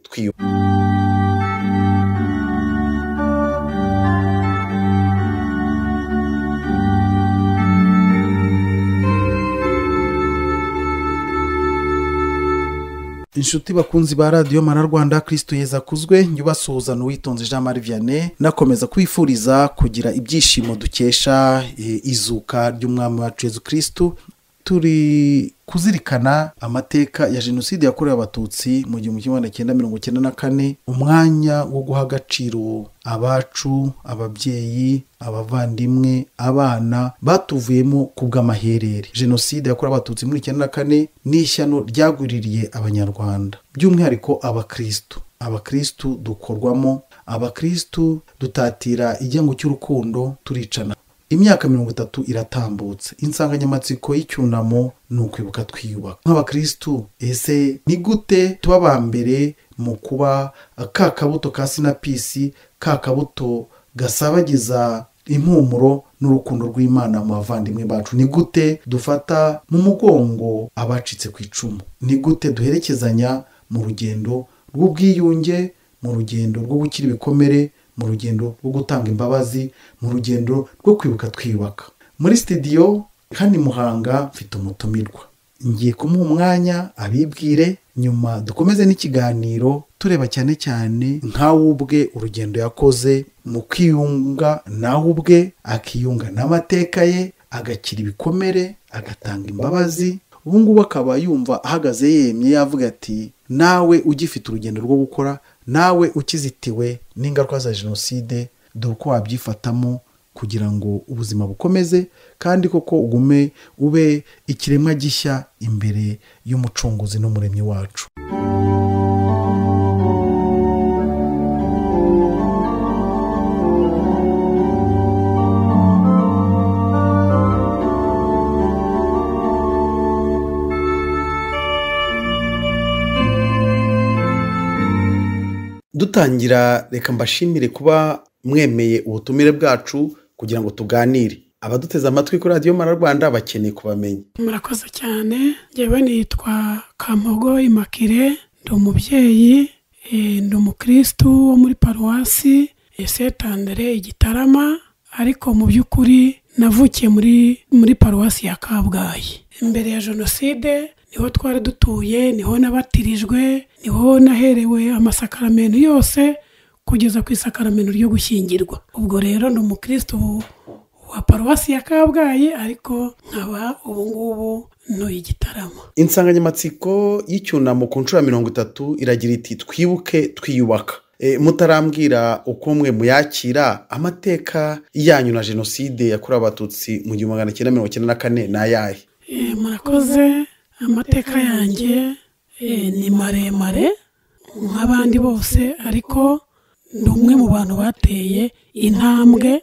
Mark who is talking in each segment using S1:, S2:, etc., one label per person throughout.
S1: twiyubaka
S2: inshuti bakunzi ba radiyo mara rwanda kirisito yeza akuzwe nyubasuhuzana uwitonze jean marie vianney nakomeza kwifuriza kugira ibyishimo dukesha eh, izuka ry'umwami wacu yezu kirisitu turi kuzirikana amateka ya jenoside yakorewe abatutsi mu gihumbi kimwe magana cyenda mirongo icyenda na kane umwanya wo guha agaciro abacu ababyeyi abavandimwe abana batuvuyemo ku bw'amaherere jenoside yakorewe abatutsi muri icyenda na kane ni ishyano ryagwiririye abanyarwanda by'umwihariko abakirisitu abakirisitu dukorwamo abakirisitu dutatira igihango cy'urukundo turicana imyaka mirongo itatu iratambutse insanganyamatsiko y'icyunamo ni ukwibuka twiyubaka nk'abakirisitu ese ni gute tuba aba mbere mu kuba ka kabuto ka sinapisi ka kabuto gasabagiza impumuro n'urukundo rw'imana mu bavandimwe bacu ni gute dufata mu mugongo abacitse ku icumu ni gute duherekezanya mu rugendo rw'ubwiyunge mu rugendo rwo gukira ibikomere mu rugendo rwo gutanga imbabazi mu rugendo rwo kwibuka twiyubaka muri sitidiyo hano i muhanga mfite umutumirwa ngiye kumuha umwanya abibwire nyuma dukomeze n'ikiganiro tureba cyane cyane nkawe ubwe urugendo yakoze mu kwiyunga nawe ubwe akiyunga n'amateka ye agakira ibikomere agatanga imbabazi ubu ngubu akaba yumva ahagaze yemye yavuga ati nawe ugifite urugendo rwo gukora nawe ukizitiwe n'ingaruka za jenoside dore uko wabyifatamo kugira ngo ubuzima bukomeze kandi koko ugume ube ikiremwa gishya imbere y'umucunguzi n'umuremyi wacu dutangira reka mbashimire kuba mwemeye ubutumire bwacu kugira ngo tuganire abaduteze amatwi kuri radiyo mara rwanda bakeneye kubamenya
S3: murakoze cyane njyewe nitwa kamogo imakire ndi umubyeyi eh, ndi umukirisitu wo muri paruwasi setandere igitarama ariko mu by'ukuri navukiye muri muri paruwasi ya kabgayi imbere ya jenoside niho twari dutuye niho nabatirijwe niho naherewe amasakaramentu yose kugeza ku isakaramento ryo gushyingirwa ubwo rero ni umukirisitu wa paruwasi ya kabgayi ariko nkaba ubu ngubu ntuye igitaramo
S2: insanganyamatsiko y'icyunamo ku nshuro ya mirongo itatu iragira iti twibuke twiyubaka E, mutarambwira uko mwe muyakira amateka yanyu na jenoside yakorewe abatutsi mu gihumbi magana cyenda mirongo icyenda na kane ni ayahe
S3: Eh, murakoze amateka yanjye eh, ni maremare nk'abandi bose ariko ni umwe mu bantu bateye intambwe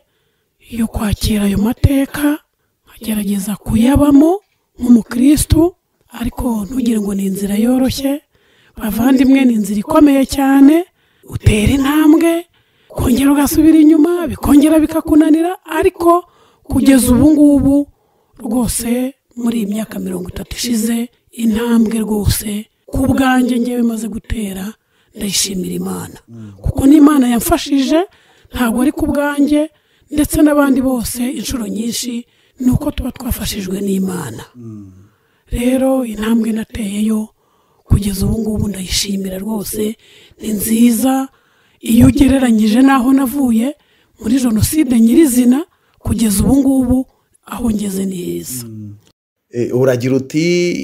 S3: yo kwakira ayo mateka nkagerageza kuyabamo nk'umukirisitu ariko ntugire ngo ni inzira yoroshye bavandimwe ni inzira ikomeye cyane utera intambwe ukongera ugasubira inyuma bikongera bikakunanira ariko kugeza ubu ngubu rwose muri iyi myaka mirongo itatu ishize intambwe rwose ku bwanjye ngewe maze gutera ndayishimira imana kuko n'imana yamfashije ntabwo ari ku bwanjye ndetse n'abandi bose inshuro nyinshi ni uko tuba twafashijwe n'imana rero intambwe nateyeyo kugeza ubu ngubu ndayishimira rwose ni nziza iyo ugereranyije n'aho navuye muri jenoside nyirizina kugeza ubu ngubu aho ngeze ni heza
S2: E, uragira uti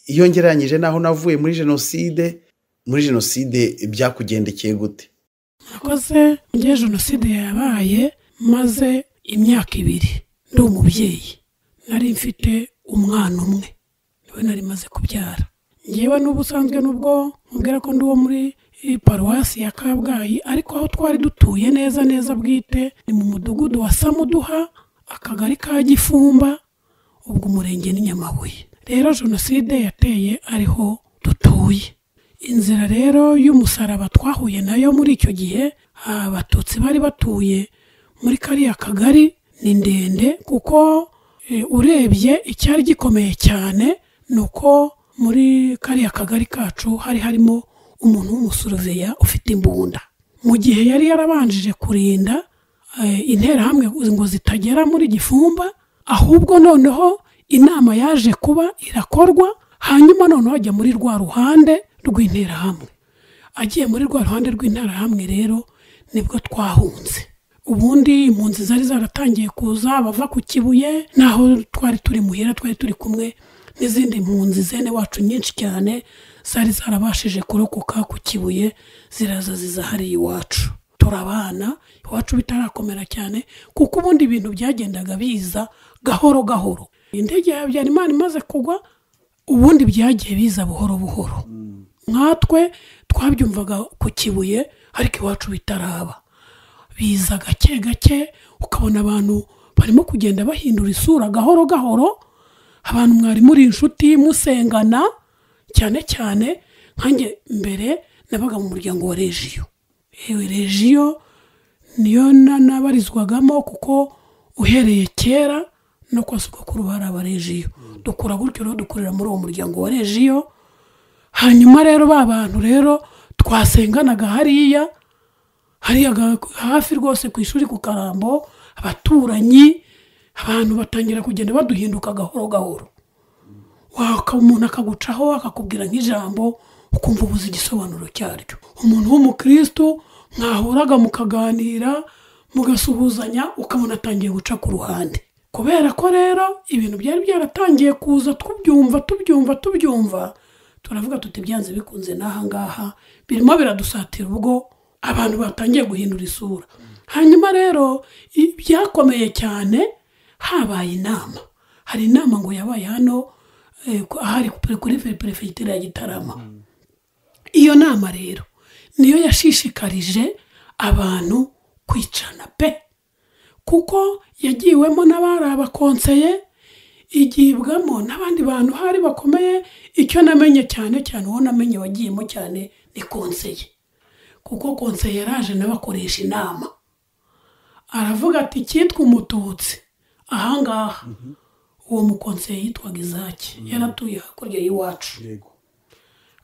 S2: iyo ngereranyije n'aho navuye muri jenoside muri jenoside byakugendekeye gute
S3: nakoze njye jenoside yabaye maze imyaka ibiri ndi umubyeyi nari mfite umwana umwe niwe nari maze kubyara ngewe n'ubusanzwe nubwo mubwira ko ndi uwo muri eh, paruwasi ya kabgayi ariko aho twari dutuye neza neza bwite ni mu mudugudu wa samuduha akagari ka gifumba ubwo umurenge ni nyamabuye rero jenoside yateye ariho dutuye inzira rero y'umusaraba twahuye nayo muri icyo gihe abatutsi bari batuye muri kariya kagari ni ndende kuko eh, urebye icyari gikomeye cyane ni uko muri kariya kagari kacu hari harimo umuntu w'umusoroveya ufite imbunda mu gihe yari yarabanjije kurinda eh, interahamwe ngo zitagera muri gifumba ahubwo noneho inama yaje kuba irakorwa hanyuma noneho ajya muri rwa ruhande rw'interahamwe agiye muri rwa ruhande rw'interahamwe rero nibwo twahunze ubundi impunzi zari zaratangiye kuza bava ku kibuye naho twari turi muhira twari turi kumwe n'izindi mpunzi zene wacu nyinshi cyane zari zarabashije kurokoka ku kibuye ziraza ziza hariya iwacu turabana iwacu bitarakomera cyane kuko ubundi ibintu byagendaga biza gahoro gahoro indege ya habyarimana imaze kugwa ubundi byagiye biza buhoro buhoro nkatwe twabyumvaga ku kibuye ariko iwacu bitaraba biza gake gake ukabona abantu barimo kugenda bahindura isura gahoro gahoro abantu mwari muri inshuti musengana cyane cyane nkanjye mbere nabaga mu muryango wa regiyo yewe regiyo niyo na- nabarizwagamo kuko uhereye kera no kwa sogokuru hari abaregiyo dukura gutyo rero dukurira muri uwo muryango wa regiyo hanyuma rero ba bantu rero twasenganaga hariya hariya ga- hafi rwose ku ishuri ku karambo abaturanyi abantu batangira kugenda baduhinduka gahoro gahoro waka umuntu akagucaho akakubwira nk'ijambo ukumva ubuze igisobanuro cyaryo umuntu w'umukristu mwahuraga mukaganira mugasuhuzanya ukabona atangiye guca ku ruhande kubera ko rero ibintu byari byaratangiye kuza tubyumva tubyumva tubyumva turavuga tuti byanze bikunze n'aha ngaha birimo biradusatira ubwo abantu batangiye guhindura isura hanyuma rero i- byakomeye cyane habaye inama hari inama ngo yabaye hano eh, ku- ahari kuri- kuri perefegitura ya gitarama iyo nama rero niyo yashishikarije abantu kwicana pe kuko yagiwemo n'abari abakonseye igibwamo n'abandi bantu hari bakomeye icyo namenye cyane cyane uwo namenye wagiyemo cyane ni konseye kuko konseye yaraje n'abakoresha inama aravuga ati cyitwa umututsi ahangaha uwo mukonseye yitwaga izaki yaratuye hakurya y'iwacu
S2: yego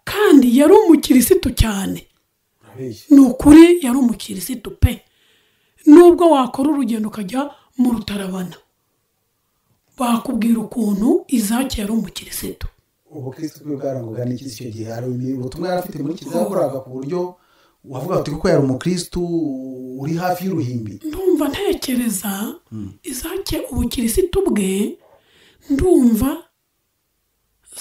S3: kandi yari umukirisitu cyane
S2: urabeshya
S3: ni ukuri yari umukirisitu pe nubwo wakora urugendo ukajya mu rutarabana bakubwira ukuntu izaki yari umukirisitu
S2: ubukristo bwe bwarangaga n'iki icyo gihe hari ubutumwa yari afite muri kiliziya yakoraga ku buryo wavuga uti kuko yari umukristo uri hafi y'uruhimbi
S3: ndumva ntekereza izake ubukirisitu bwe ndumva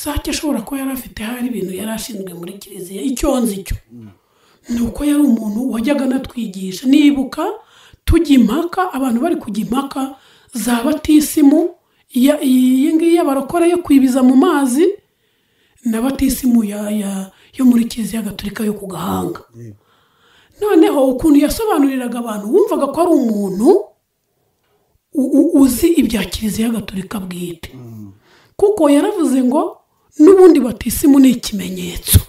S3: zake ashobora kuba yari afite hari ibintu yari ashinzwe muri kiliziya icyo nzi cyo ni uko yari umuntu wajyaga anatwigisha nibuka tujya impaka abantu bari kujya impaka za batisimu iya- iyi ngiyi y'abarokore yo kwibiza mu mazi na batisimu ya- ya- yo muri kiliziya gatolika yo ku gahanga noneho ukuntu yasobanuriraga abantu wumvaga ko ari umuntu u- u- uzi ibya kiliziya gatolika bwite kuko yaravuze ngo n'ubundi batisimu ni ikimenyetso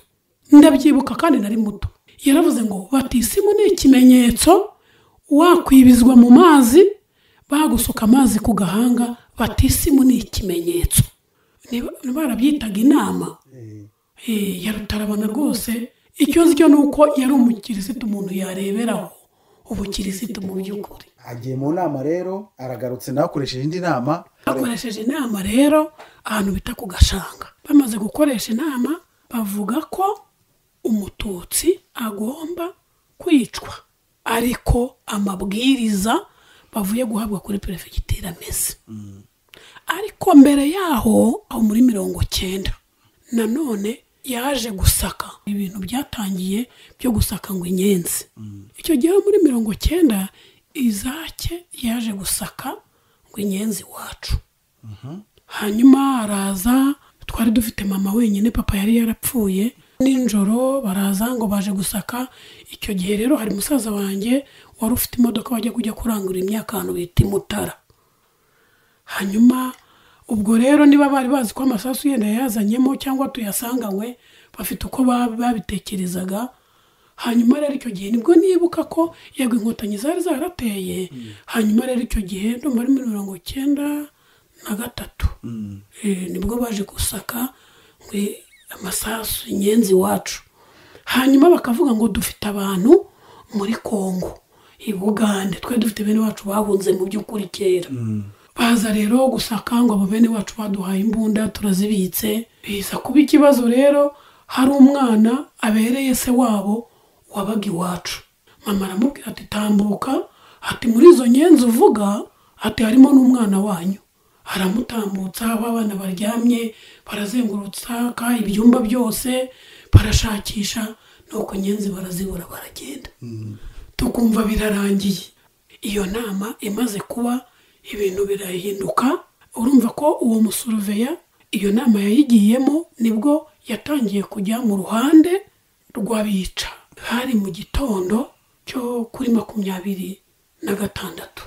S3: ndabyibuka kandi nari muto yaravuze ngo batisimu ni ikimenyetso wakwibizwa mu mazi bagusuka amazi ku gahanga batisimu ni ikimenyetso Niba- barabyitaga inama
S2: Eh,
S3: Eh, ya rutarabana rwose icyo nzi cyo ni uko yari umukirisitu umuntu yareberaho ubukirisitu mu by'ukuri
S2: agiye mu nama rero aragarutse nawe akoresheje indi nama
S3: bakoresheje inama rero ahantu bita ku gashanga bamaze gukoresha inama bavuga ko umututsi agomba kwicwa ariko amabwiriza bavuye guhabwa kuri perefegitura ameze ariko mbere yaho aho muri mirongo cyenda nanone yaje gusaka ibintu byatangiye byo gusaka ngo inyenzi icyo gihe muri mirongo cyenda izake yaje gusaka ngo inyenzi wacu hanyuma araza twari dufite mama wenyine papa yari yarapfuye nijoro baraza ngo baje gusaka icyo gihe rero hari musaza wanjye wari ufite imodoka bajya kujya kurangura imyaka ahantu bita imutara hanyuma ubwo rero niba bari bazi ko amasasu yenda yazanyemo cyangwa tuyasanganywe bafite uko ba- babitekerezaga hanyuma rero icyo gihe nibwo nibuka ko yego inkotanyi zari zarateye hanyuma rero icyo gihe ndumva ari muri mirongo icyenda na gatatu Eh, nibwo baje gusaka ngo amasasu inyenzi iwacu hanyuma bakavuga ngo dufite abantu muri kongo i bugande twe dufite bene wacu bahunze mu by'ukuri kera baza rero gusaka ngo abo bene wacu baduhaye imbunda turazibitse biza kuba ikibazo rero hari umwana abereye se wabo wabaga iwacu mama aramubwira ati tambuka ati muri izo nyenzi uvuga ati harimo n'umwana wanyu aramutambutsa abana baryamye barazengurutsa ibyumba byose barashakisha nuko nyenzi barazibura baragenda tukumva birarangiye iyo nama imaze kuba ibintu birahinduka urumva ko uwo musuruveya iyo nama yayigiyemo nibwo yatangiye kujya mu ruhande rw'abica hari mu gitondo cyo kuri makumyabiri na gatandatu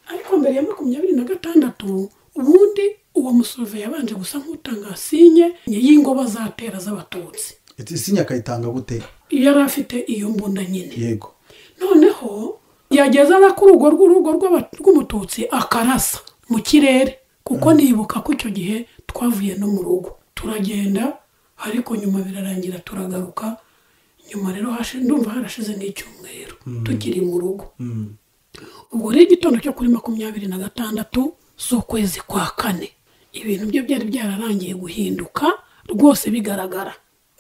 S3: ariko mbere ya makumyabiri na gatandatu ubundi uwo musuruveya yabanje gusa nk'utanga sinye y'ingoba zatera z'abatutsi
S2: Iti sinya akayitanga gute
S3: yari afite iyo mbunda nyine
S2: yego
S3: noneho yageza no ku rugo rw'urugo rw'aba- rw'umututsi akarasa mu kirere kuko nibuka ko icyo gihe twavuye no mu rugo turagenda ariko nyuma birarangira turagaruka nyuma rero hashi- ndumva harashize n'icyumweru tukiri mu rugo ubwo rero igitondo cyo kuri makumyabiri na gatandatu z'ukwezi kwa kane ibintu bye byari byararangiye guhinduka rwose bigaragara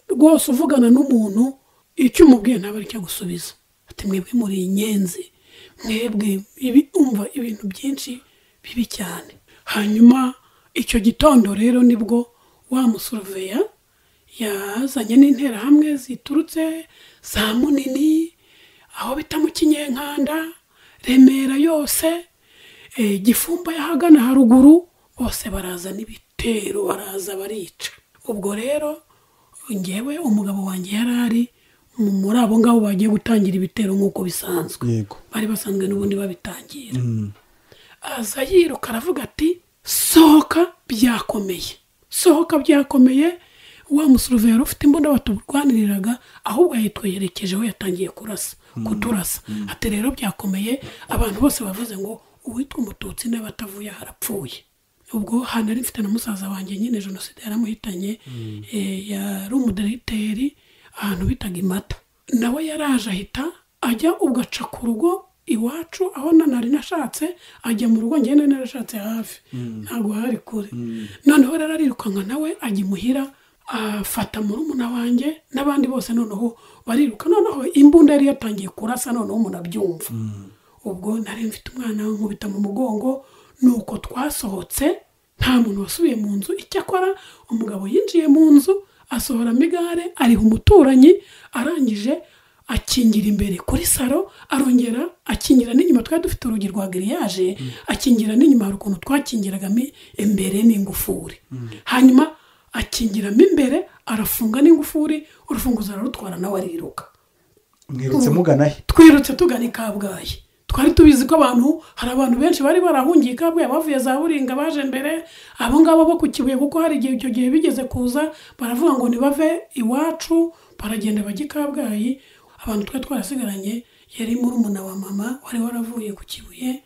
S3: rwose uvugana n'umuntu icyo umubwiye ntabwo ari icyo gusubiza ati mwebwe muri inyenzi mwebwe ibi umva ibintu byinshi bibi cyane hanyuma icyo gitondo rero nibwo wa musuruveya yazanye n'interahamwe ziturutse za munini aho bita mu kinyenkanda remera yose eh, gifumba y'ahagana haruguru bose baraza n'ibitero baraza barica ubwo rero ngewe umugabo wanjye yari ari mu- muri abo ngabo bagiye gutangira ibitero nk'uko bisanzwe
S2: yego
S3: bari basanzwe n'ubundi babitangira aza yiruka aravuga ati sohoka byakomeye sohoka byakomeye wa musuruveri ufite imbunda batuburwaniriraga ahubwo yitwerekejeho yatangiye kurasa kuturasa ati rero byakomeye abantu bose bavuze ngo uwitwa umututsi n'abatavuye harapfuye ubwo hantu nari mfite na musaza wanjye nyine jenoside yaramuhitanye eh, yari umudiregiteri ahantu bitaga imata nawe yaraje ahita ajya ugaca ku rugo iwacu aho na nari nashatse ajya mu rugo njyewe nari narashatse hafi ntabwo hari kure noneho rero arirukanka nawe ajya imuhira afata murumuna wanjye n'abandi bose noneho bariruka noneho imbunda yari yatangiye kurasa noneho umuntu abyumva ubwo nari mfite umwana nkubita mu mugongo nuko twasohotse nta muntu wasubiye mu nzu icyakora umugabo yinjiye mu nzu asohoramo igare ariha umuturanyi arangije akingira imbere kuri saro arongera akingira n'inyuma twari dufite urugi rwa giriyaje akingira n'inyuma hari ukuntu twakingiragamo imbere n'ingufuri hanyuma akingiramo imbere arafunga n'ingufuri urufunguzo ararutwara nawe ariruka
S2: mwirutse mugana he
S3: twirutse tugana i kabgayi twari tubizi ko abantu hari abantu benshi bari barahungiye i kabgayi bavuye za buringa baje mbere abo ngabo bo ku kibuye kuko hari igihe icyo gihe bigeze kuza baravuga ngo nibave iwacu baragenda bajya i kabgayi abantu twari twarasigaranye yari murumuna wa mama wari waravuye ku kibuye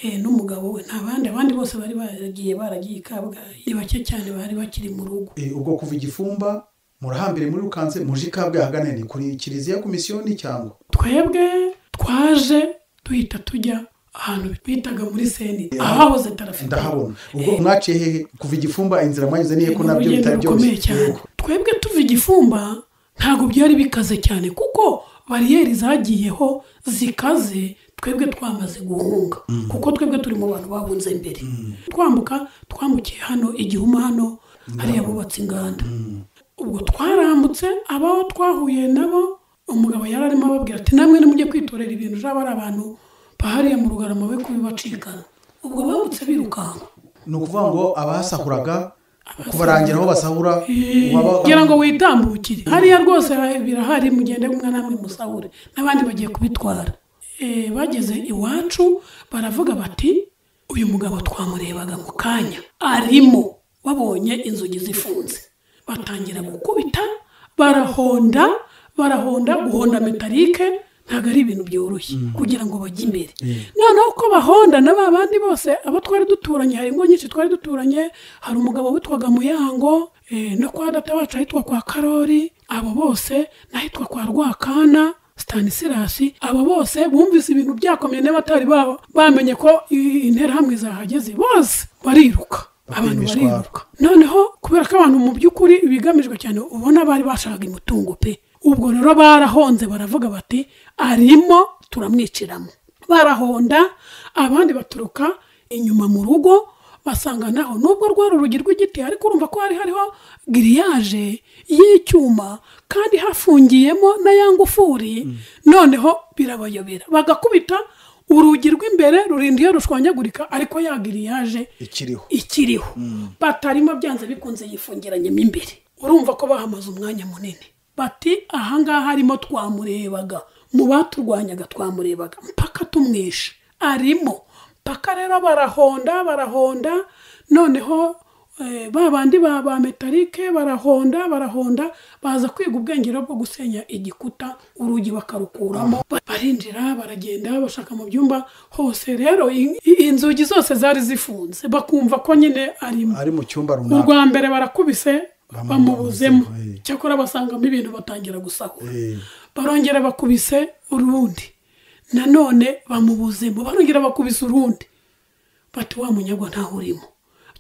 S3: eh, n'umugabo we nta bandi abandi bose bari baragiye baragiye i kabgayi ni bake cyane bari bakiri mu rugo
S2: Eh, ubwo kuva igifumba murahambire muri rukanze muje i kabgayi ahagana ni kuri kiliziya ku misiyoni cyangwa
S3: twebwe twaje duhita tujya ahantu bitaga muri seni
S2: Yeah.
S3: ahahoze tarafite
S2: ndahabona ubwo mwaciye hehe kuva igifumba inzira mwanyuze nihe ko nabyo bitari byose
S3: rukomeye cyane
S2: Yego.
S3: twebwe tuva igifumba ntabwo byari bikaze cyane kuko bariyeri zagiyeho zikaze twebwe twamaze guhunga kuko twebwe turi mu bantu bahunze mbere twambuka twambukiye hano igihuma hano hariya bubatse inganda ubwo twarambutse abaho twahuye nabo umugabo yari arimo ababwira ati namwe nimujye kwitorera ibintu jaba ari abantu bahariye mu rugarama be kubibacikana ubwo bambutse birukanka
S2: ni ukuvuga ngo abasahuraga kubarangira aho basahura waba-
S3: kugira ngo witambukire hariya rwose birahari mugende umwe namwe musahure n'abandi bagiye kubitwara Eh, bageze iwacu baravuga bati uyu mugabo twamurebaga mu kanya arimo babonye inzugi zifunze batangira gukubita barahonda barahonda guhonda metalike ntabwo ari ibintu byoroshye kugira ngo bajye imbere noneho uko bahonda na ba bandi bose abo twari duturanye hari ingo nyinshi twari duturanye hari umugabo witwaga muyango eh, no kwa data wacu ahitwa kwa karori abo bose n'ahitwa kwa rwakana sitanisirasi abo bose bumvise ibintu byakomeye n'abatari babo bamenye ko i- interahamwe zahageze bose bariruka abantu
S2: Bakemezwa.
S3: bariruka noneho kubera ko abantu mu by'ukuri ibigamijwe cyane ubona bari bashakaga imitungo pe ubwo rero barahonze baravuga bati arimo turamwiciramo barahonda abandi baturuka inyuma mu rugo basanga naho nubwo rwari urugi rw'igiti ariko urumva ko hari hariho giriyaje y'icyuma kandi hafungiyemo na ya ngufuri noneho birabayobera bagakubita urugi rw'imbere rurinda iyo rushwanyagurika ariko ya giriyaje
S2: ikiriho
S3: ikiriho batarimo byanze bikunze yifungiranyemo imbere urumva ko bahamaze umwanya munini bati ahangaha arimo twamurebaga mu baturwanyaga twamurebaga mpaka tumwishe arimo mpaka rero barahonda barahonda noneho eh, ba bandi ba ba metalike barahonda barahonda baza kwiga ubwenge rero bwo gusenya igikuta urugi bakarukuramo Ba- barinjira baragenda bashaka mu byumba hose rero in- i- inzugi zose zari zifunze bakumva ko nyine arimo
S2: ari mu cyumba runaka
S3: urwa mbere barakubise bamubuzemo
S2: bamubuzemo, eh.
S3: cyakora basangamo ibintu batangira gusahura
S2: Eh.
S3: barongera bakubise urundi nanone bamubuzemo barongera bakubise urundi bati wa munyagwa ntaho urimo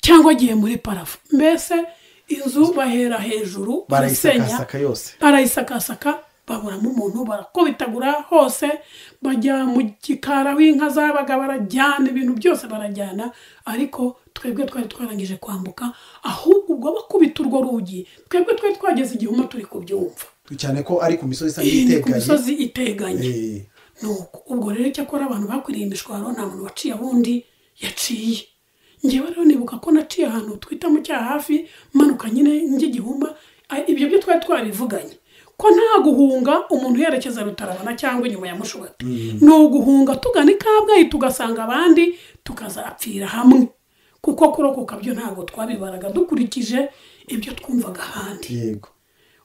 S3: cyangwa agiye muri parafu mbese inzu bahera hejuru barasenya
S2: barayisakasaka yose
S3: barayisakasaka baburamo umuntu barakubitagura hose bajya mu gikara w'inka zabaga barajyana ibintu byose barajyana ariko twebwe twari twarangije kwambuka ahubwo ubwo bakubita urwo rugi twebwe twari twageze igihuma turi kubyumva
S2: cyane ko ari ku misozi isa
S3: iyi ni ku
S2: nk'iteganye
S3: misozi iteganye
S2: Eh,
S3: nuko ubwo rero cyakora abantu bakwiriye imishwaro nta muntu waciye ubundi yaciye ngewe rero nibuka ko naciye ahantu twita mu cyaha hafi manuka nyine ng'igihuma a- ibyo byo twari twarivuganye ko nta guhunga umuntu yerekeza rutarabona cyangwa inyuma ya mushubati ni uguhunga tugana i kabgayi tugasanga abandi tukazapfira hamwe kuko kurokoka byo ntabwo twabibaraga dukurikije ibyo twumvaga ahandi
S2: yego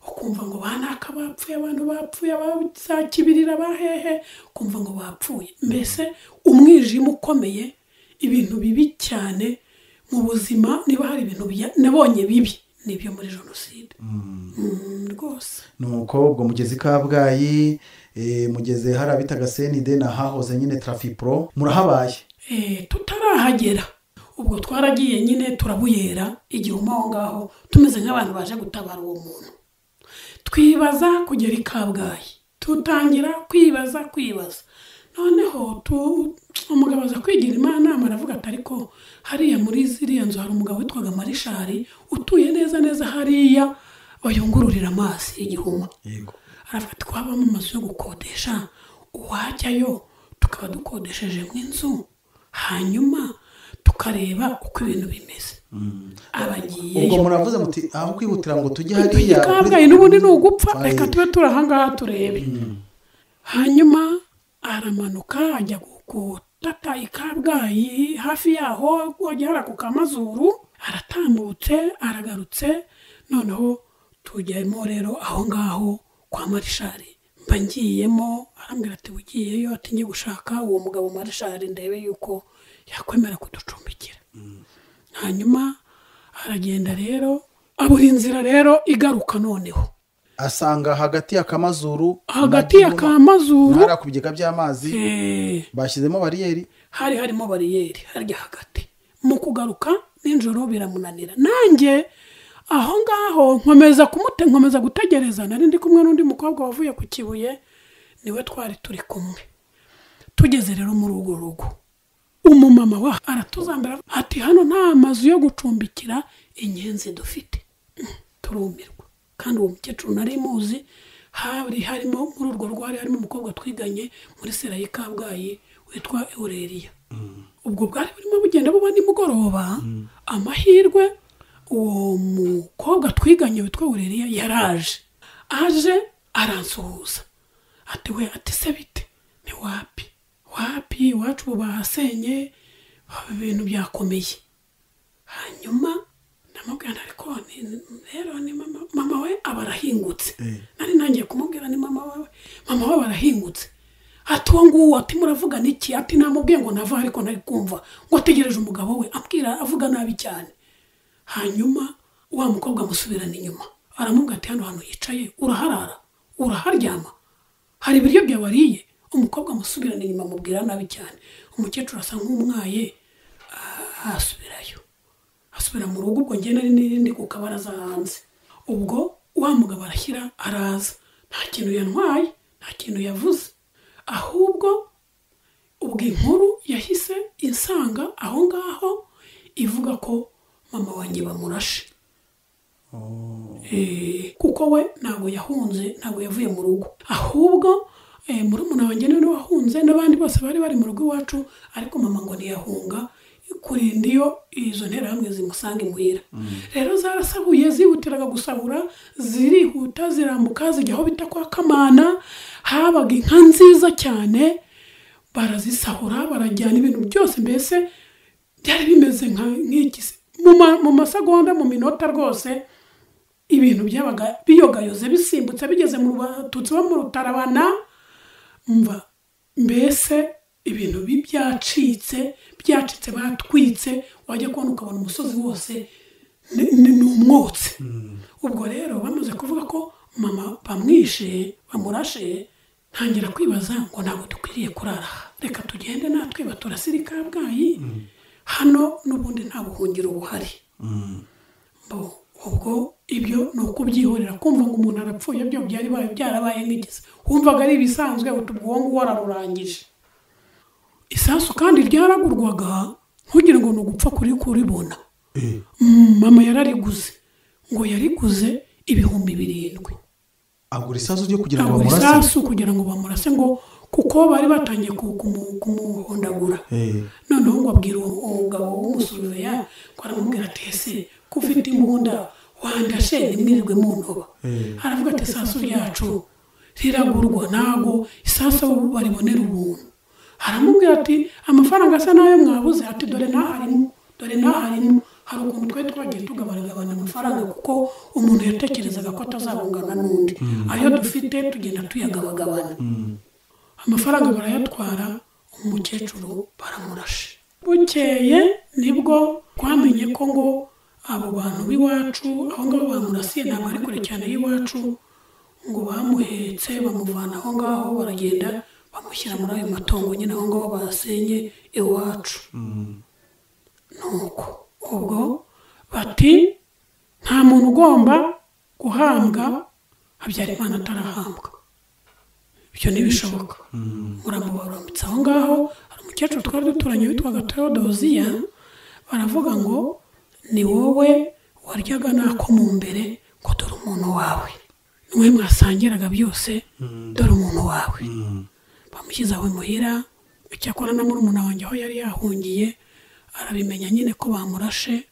S3: ukumva ngo banaka bapfuye abantu bapfuye abazakibirira bahehe ukumva ngo bapfuye mbese umwijima ukomeye ibintu bibi cyane mu buzima niba hari ibintu bya- nabonye bibi nibyo muri jenoside Mm, rwose
S2: nuko ubwo mugezi kabgayi eh, mugeze hari abitaga senide na hahoze nyine trafipro murahabaye
S3: Eh, tutarahagera ubwo twaragiye nyine turabuyera igihuma aho ngaho tumeze nk'abantu baje gutabara uwo muntu twibaza kugera i kabgayi tutangira kwibaza kwibaza noneho tu- umugabo aza kwigira imana aravuga ati ariko hariya muri ziriya nzu hari umugabo witwaga marishari utuye neza neza hariya bayungururira amazi y'igihuma
S2: yego
S3: aravuga ati ko habamo amazu yo gukodesha uwajyayo tukaba dukodeshejemo inzu hanyuma tukareba uko ibintu bimeze
S2: ubwo
S3: abagiyeyo
S2: muravuze muti aho kwihutira ngo tujye hariya
S3: kabgayi n'ubundi ni ugupfa
S2: Twari-
S3: reka tube turi ahangaha turebe hanyuma aramanuka ajya gu- gutata i kabgayi hafi yaho agera ku kamazuru aratambutse aragarutse noneho tujyamo rero aho ngaho kwa marishari mba ngiyemo arambwira ati ugiyeyo ati njye gushaka uwo mugabo marishari ndebe yuko yakwemera kuducumbikira hanyuma aragenda rero abura inzira rero igaruka noneho
S2: asanga hagati ya kamazuru
S3: hagati ya
S2: Kamazuru
S3: kamazuru
S2: hari ku bigega by'amazi
S3: eh,
S2: bashyizemo bariyeri
S3: hari harimo bariyeri harya hagati mu kugaruka nijoro biramunanira nanjye aho ngaho nkomeza kumute nkomeza gutegereza nari ndi kumwe n'undi mukobwa wavuye ku kibuye niwe twari turi kumwe tugeze rero muri urwo rugo umumama wa aratuzambara ati hano nta mazu yo gucumbikira inyenzi dufite Mm, turumirwa kandi uwo mukecuru nari muzi hari harimo muri urwo rwari harimo umukobwa twiganye muri sera y'i kabgayi witwa eureriya ubwo bwari burimo bugenda buba nimugoroba amahirwe uwo mukobwa twiganye witwa eureriya yaraje aje aransuhuza ati we ati se bite ni wapi wapi iwacu ubu bahasenye ibintu byakomeye hanyuma ndamubwira nti ariko ni- rero ni mama mama we aba arahingutse
S2: Eh.
S3: nari ntangiye kumubwira ni mama wawe mama we aba arahingutse ati uwo nguwo ati muravugana iki ati namubwiye ngo nava ariko nari kumva ngo ategereje umugabo we ambwira avuga nabi cyane hanyuma wa mukobwa amusubirana inyuma aramubwira ati hano hantu yicaye uraharara uraharyama hari ibiryo byawe wariye umukobwa amusubirana inyuma amubwira nabi cyane umukecuru asa nk'umwaye ah, asubirayo asubira mu rugo ubwo ngenda n'irindi ku kabaraza hanze ubwo wa mugabo arashyira araza nta kintu yantwaye nta kintu yavuze ahubwo ubwo inkuru yahise insanga aho ngaho ivuga ko mama wanjye bamurashe Eh, kuko we ntabwo yahunze ntabwo yavuye mu rugo ahubwo eh, murumuna wanjye niwe wahunze n'abandi bose bari bari mu rugo iwacu ariko mama ngo ntiyahunga kurinda iyo izo nterahamwe zimusanga imuhira rero zarasahuye zihutiraga gusahura zirihuta zirambuka zijya aho bita kwa kamana habaga inka nziza cyane barazisahura barajyana ibintu byose mbese byari bimeze nka- nk'iki se? mu ma- mu masegonda mu minota rwose ibintu byabaga biyogayoze bisimbutse bigeze mu batutsi bo mu rutarabana mva mbese ibintu bi- byacitse byacitse batwitse wajya kubona ukabona umusozi wose ni ni- ni umwotsi ubwo rero bamaze kuvuga ko mama bamwishe bamurashe ntangira kwibaza ngo ntabwo dukwiriye kurara aha. reka tugende natwe baturasire i kabgayi hano n'ubundi nta buhungiro buhari Bo, ubwo ibyo ni ukubyihorera kumva ngo umuntu arapfuye byo byari bibaye byarabaye nk'igize wumvaga ari ibisanzwe uti ubwo ngubu wararurangije isasu kandi ryaragurwaga ntugire ngo ni ugupfa kuri kuribona Mm, mama yarariguze ngo yariguze ibihumbi birindwi
S2: agura isasu ryo kugira ngo
S3: agura
S2: bamurase
S3: isasu kugira ngo bamurase ngo kuko bari batangiye ku- kumu- kumuhondagura
S2: Eh,
S3: noneho ngo abwira uwo uwo mugabo w'umusuruveya ko aramubwira ati ese ko ufite imbunda wandashe ntimwirirwe mu ntoba aravuga ati isasu ryacu riragurwa ntabwo isasu abo baribonera ubuntu aramubwira ati amafaranga asa n'ayo mwabuze ati dore n'aharimo dore n'aharimo hari ukuntu twari twagiye tugabanagabana amafaranga kuko umuntu yatekerezaga ko atazabungana n'undi ayo dufite tugenda tuyagabagabana amafaranga barayatwara umukecuru baramurashe bukeye nibwo twamenye ko ngo abo bantu b'iwacu aho ngaho bamurasiye ntabwo ari kure cyane y'iwacu ngo bamuhetse bamuvana aho ngaho baragenda bamushyira muri ayo matongo nyine aho ngaho basenye iwacu nuko ubwo bati nta muntu ugomba guhambwa habyarimana atarahambwa ibyo ntibishoboka muramubarambitse aho ngaho hari umukecuru twari duturanye witwaga teodoziya baravuga ngo ni wowe waryaga nako mu mbere ngo dore umuntu wawe niwe mwasangiraga byose dore umuntu wawe bamushyize aho imuhira icyakora na murumuna wanjye aho yari yahungiye arabimenya nyine ko bamurashe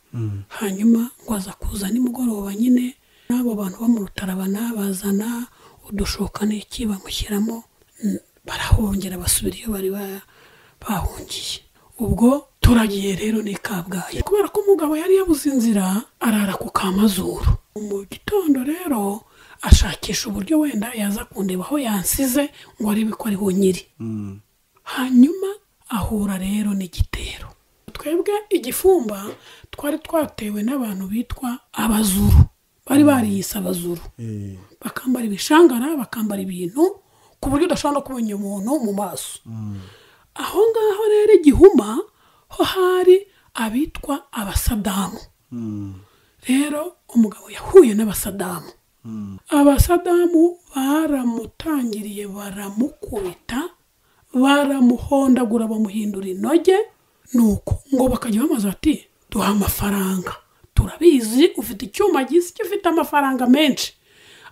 S3: hanyuma ngo aza kuza nimugoroba nyine n'abo bantu bo mu rutarabana bazana udushoka n'iki bamushyiramo mm, barahongera basubira iyo bari ba- bahungiye ubwo turagiye rero ni kabgayi kubera ko umugabo yari yabuze inzira arara ku kamazuru mu gitondo rero ashakisha uburyo wenda yaza kundeba aho yansize ngo arebe ko ariho nyiri hanyuma ahura rero n'igitero twebwe igifumba twari twatewe n'abantu bitwa abazuru bari bariyise abazuru
S2: eh,
S3: bakambara ibishangara bakambara ibintu ku buryo udashobora no kubona umuntu mu maso aho ngaho rero igihuma ho hari abitwa abasadamu rero umugabo yahuye n'abasadamu abasadamu baramutangiriye baramukubita baramuhondagura bamuhindura inoge nuko ngo bakajya bamaze bati duha amafaranga turabizi ufite icyuma gisi gifite amafaranga menshi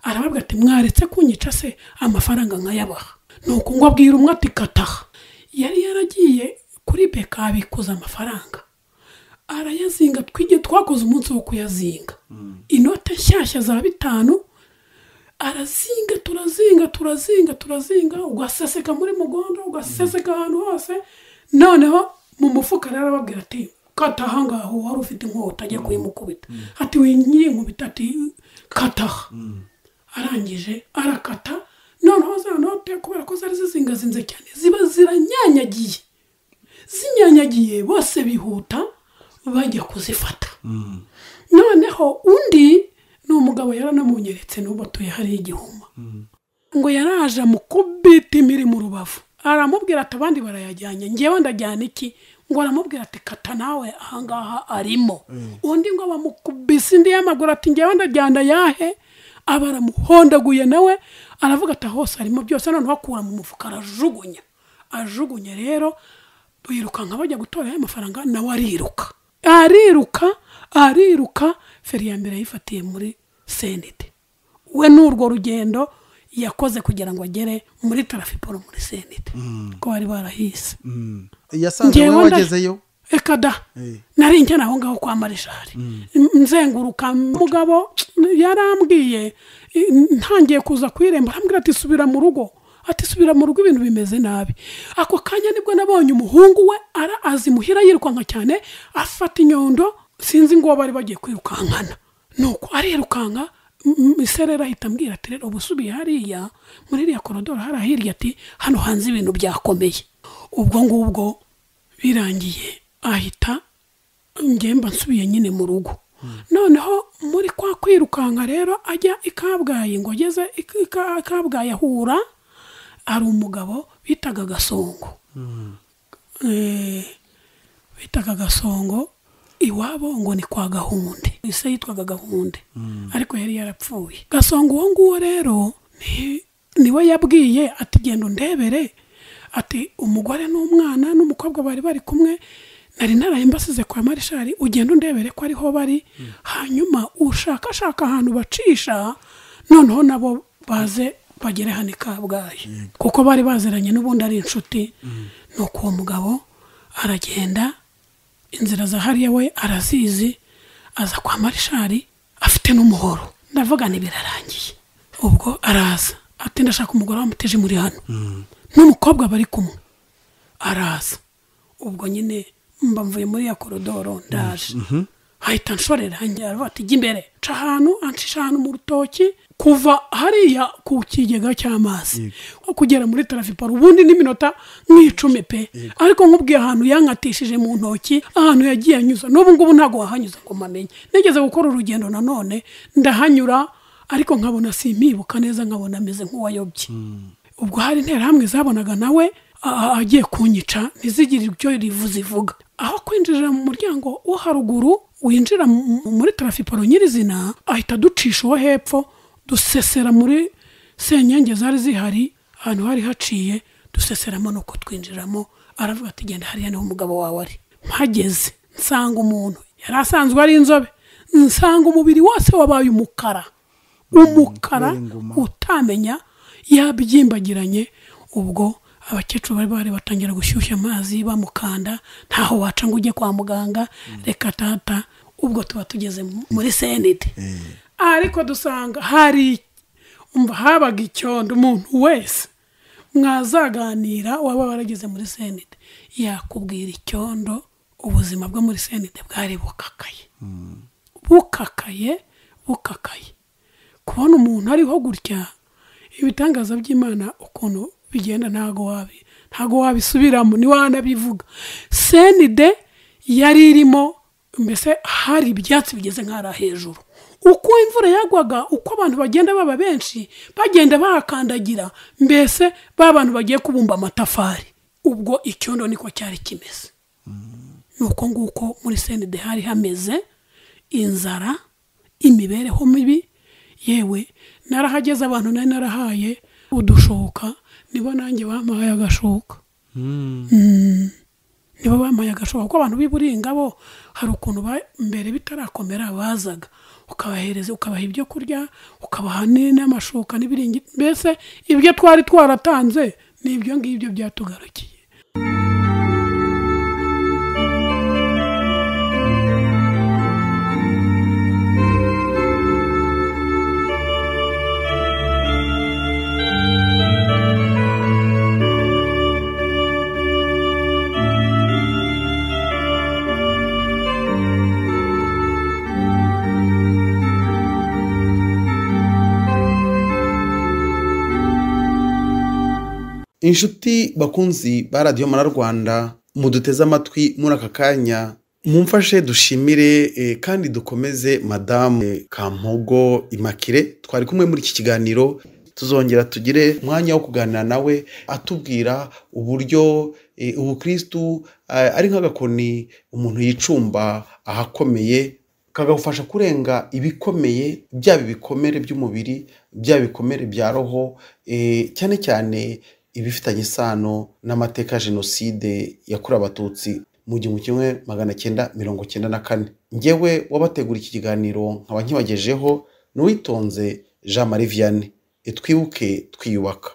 S3: arababwa ati mwaretse kunyica se amafaranga nkayabaha nuko ngo abwira umwe ati kataha yari yaragiye kuri beka abikuza amafaranga arayazinga twige twakoze umunsi wo kuyazinga inote nshyashya za bitanu arazinga turazinga turazinga turazinga ugaseseka muri mugondo ugaseseka ahantu hose noneho mu mufuka rero arababwira ati kata ahangaho wari ufite inkota ajya kuyimukubita ati winyiye nkubita ati kataha arangije arakata noneho za note kubera ko zari zizingazinze cyane ziba ziranyanyagiye zinyanyagiye bose bihuta bajya kuzifata noneho undi ni n'uwo mugabo yaranamunyeretse n'ubu atuye hariya igihuma ngo yaraje amukubita imiri mu rubavu aramubwira ati abandi barayajyanye ngewe ndajyana iki ngo aramubwira ati kata nawe ahangaha arimo undi ngo bamukubise indi y'amaguru ati ngewe ndajyana yahe aba aramuhondaguye nawe aravuga ati "Ah, hose arimo byose noneho akura mu mufuka arajugunya ajugunya rero birukanka bajya gutora ya mafaranga nawe ariruka ariruka ariruka feri ya mbere yifatiye muri senete we n'urwo rugendo yakoze kugira ngo agere muri tarafiporo muri senete ko bari barahise
S2: yasanze
S3: Njyewe
S2: wowe
S3: nda-
S2: wagezeyo
S3: reka da
S2: Eh.
S3: nari njyana aho ngaho kwa marishari nzenguruka mugabo yarambwiye i- ntangiye kuza ku irembo arambwira ati subira mu rugo ati subira mu rugo ibintu bimeze nabi ako kanya nibwo nabonye umuhungu we ara azimuhira yirukanka cyane afata inyundo sinzi ngo uwo bari bagiye kwirukankana nuko arirukanka m- m- iserera ahita ambwira ati rero ubusubiye hariya muri iriya korodoro hari ahirya ati hano hanze ibintu byakomeye ubwo ngubwo birangiye ahita ngemba nsubiye nyine mu rugo noneho muri kwa kwirukanka rero ajya i kabgayi ngo ageze i Ka- Ka- kabgayi ahura hari umugabo bitaga gasongo Eh, bitaga gasongo iwabo ngo ni kwa gahunde ise yitwaga gahunde ariko yari yarapfuye gasongo uwo nguwo rero ni- niwe yabwiye ati genda undebere ati umugore n'umwana n'umukobwa bari bari kumwe nari naraye mbasize kwa marishari ugenda undebere ko ariho bari hanyuma ushakashaka ahantu bacisha noneho nabo baze bagere hano i kabgayi kuko bari baziranye n'ubundi ari inshuti nuko uwo mugabo aragenda inzira za hariya we arazizi aza kwa marishari afite n'umuhoro ndavuga ni birarangiye ubwo araza ati ndashaka umugore wamuteje muri hano n'umukobwa bari kumwe araza ubwo nyine mba mvuye muri ya korodoro ndaje hahita nshorera ngira vuba ati jya imbere nca ahantu ancisha ahantu mu rutoki kuva hariya ku kigega cy'amazi nko kugera muri tarafiporo ubundi n'iminota nk'icumi pe ariko nkubwiye ahantu yankatishije mu ntoki ahantu yagiye anyuza n'ubu ngubu ntabwo wahanyuza ngo mamenye nigeze gukora urugendo nanone ndahanyura ariko nkabona simbibuka neza nkabona ameze nk'uwayobye ubwo hari interahamwe zabonaga nawe a- agiye kunyica ntizigire ibyo rivu zivuga aho kwinjirira mu muryango wo haruguru winjira mu- muri tarafiporo nyirizina ahita ducisha uwo hepfo dusesera muri senyenge zari zihari ahantu hari haciye duseseramo nuko twinjiramo aravuga ati genda hariya niho umugabo wawe ari mpageze nsanga umuntu yari asanzwe ari inzobe nsanga umubiri wose wabaye umukara umukara
S2: kubera inguma.
S3: utamenya yabyimbagiranye ubwo abakecuru bari bari batangira gushyushya amazi bamukanda ntaho waca ngo ujye kwa muganga reka tata ubwo tuba tugeze mu- muri senete ariko dusanga hari umva habaga icyondo umuntu wese mwazaganira waba warageze muri senete yakubwira icyondo ubuzima bwo muri senete bwari bukakaye bukakaye bukakaye kubona umuntu ariho gutya ibitangaza by'imana ukuntu bigenda ntago wabi ntago wabisubiramo niwanabivuga senide yari irimo mbese hari ibyatsi bigeze nk'ahari hejuru uko imvura yagwaga uko abantu bagenda baba benshi bagenda bahakandagira mbese ba bantu bagiye kubumba amatafari ubwo icyondo niko cyari kimeze ni uko nguko muri senide hari hameze inzara imibereho mibi yewe narahageze abantu nari narahaye udushoka nibo nanjye bampaye agashoka Mm. nibo bampaye agashoka kuko abantu b'i Buringabo hari ukuntu ba- mbere bitarakomera bazaga ukabahereza ukabaha ibyo kurya ukabaha ni- n'amashuka n'ibiringiti mbese ibyo twari twaratanze ni ibyo ngibyo byatugarukiye
S2: inshuti bakunzi ba radiyo mara rwanda muduteze amatwi muri aka kanya mumfashe dushimire eh, kandi dukomeze madamu eh, kampogo imakire twari kumwe muri iki kiganiro tuzongera tugire umwanya wo kuganira nawe atubwira uburyo eh, ubukristu eh, ari nk'agakoni umuntu yicumba ahakomeye kagafasha kurenga ibikomeye byaba ibikomere by'umubiri byaba ibikomere bya roho eh, cyane cyane ibifitanye isano n'amateka ya jenoside yakorewe abatutsi mu gihumbi kimwe magana cyenda mirongo cyenda na kane ngewe wabategura iki kiganiro nkaba nkibagejeho n'uwitonze jean marie vianney twibuke twiyubaka